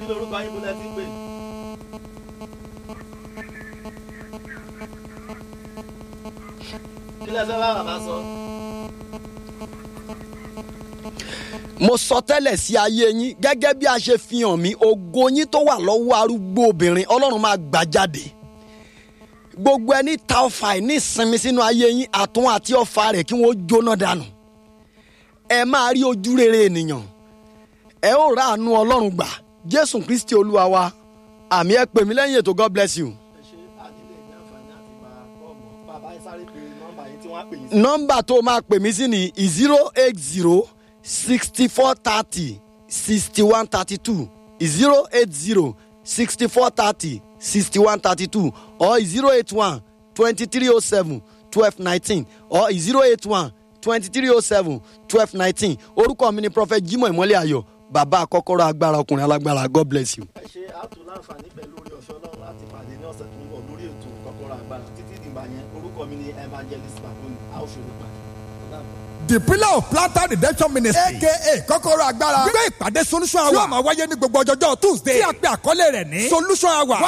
kí lorúkọ yín múlẹ̀ tí ń pè. kí lẹ fẹ́ bá bàbá sọ. mo sọ tẹ́lẹ̀ sí ayé yín gẹ́gẹ́ bí a ṣe fi hàn mí ògo yín tó wà lọ́wọ́ arúgbó obìnrin ọlọ́run máa gbà jáde gbogbo ẹni ta ọfà ẹ̀ ní ìsinmi sínú ayé yín àtún àti ọfà rẹ̀ kí wọ́n jóná dànù ẹ máa rí ojú rere ènìyàn ẹ ó ráàánú ọlọ́run gbà jésù kristi olúwa wa àmì ẹ pè mí lẹ́yìn ètò god bless you. ẹ ṣe àdílé ní àǹfààní àti máa kọ́ ọ̀mọ́ bàbá ẹ sáré pé nọ́mbà yín tí wọ́n á pè yín sí. nọ́mbà tó máa pè mí sí ni zero eight zero sixty four thirty sixty one thirty two zero eight zero sixty four thirty sixty one thirty two or zero eight one twenty three oh seven twelve nineteen or zero eight one twenty three oh seven twelve nineteen orúkọ mi ni prophet jimoh ìmọ̀lẹ́ ayọ̀ bàbá kọ́kọ́rọ́ agbára ọkùnrin alágbára god bless you. ẹ ṣe àtò láǹfààní pẹ̀lú orí ọ̀ṣọ́ ọlọ́run láti pàdé ní ọ̀sẹ̀ tó ń bọ̀ lórí ètò kọ́kọ́rọ́ agbára títí dìgbà yẹn orúkọ mi ni evangelist baboni a ó ṣòro pa. the pillar of planter redemption ministry aka kọ́kọ́rọ́ agbára gbé ìpàdé solution hour tí yóò máa wáyé ní gbogbo ọjọ́jọ́ tuesday tí a pè àkọlé rẹ̀ ní solution hour